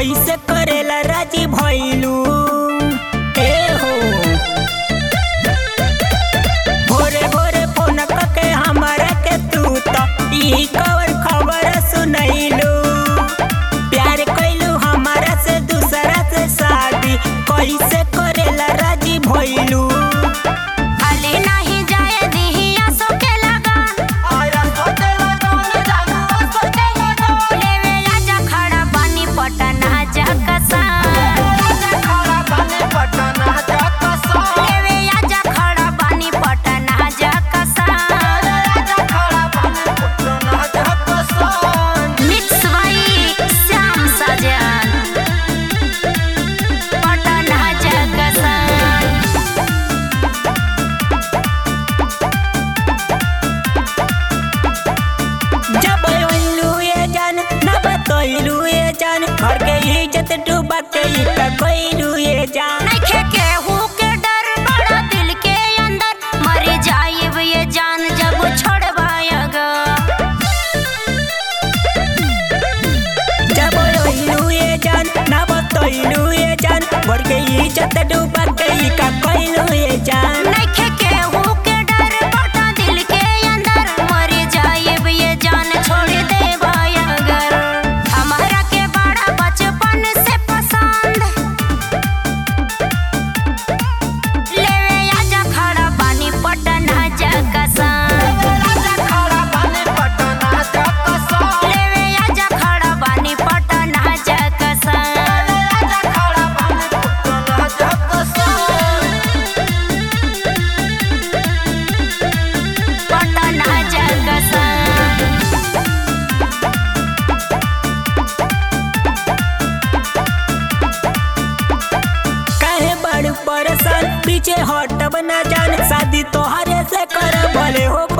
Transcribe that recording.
कैसे करेला राजी भइलू ए हो भोरे भोरे फोन करके हमारा के तू तो ई कवर खबर सुनैलू प्यार कैलू हमारा से दूसरा से शादी कैसे करेला राजी भइलू खाली नहीं जाए दिहिया सोके लगन लेवे आजा खड़ा पानी पटना जा कसान लेवे आजा खड़ा पानी पटना जा कसान मिक्स वाई श्याम सजन पटना जा कसान जब अइलू ये जान न बतैलू ये जान घर के इज्जत डूबा के ई का कैलू ये जान नइखे केहू के डर बड़ा दिल के अंदर मर जाइब ये जान जब छोड़वाएगा जब अइलू ये जान न बतैलू ये जान घर के इज्जत डूबा के ई का कैलू ये जान नइखे केहू के डर बड़ा दिल के अंदर मर जाइब ये जान छोड़ देबा अगर हमारा के बड़ा बचपन से पसंद लेवे आजा खड़ा पानी पटना जा कसान लेवे आजा खड़ा पानी पटना जा कसान पटना जा कसान काहे बड़ परेशान पीछे हटब न जान शादी तोहरे से कर भले हो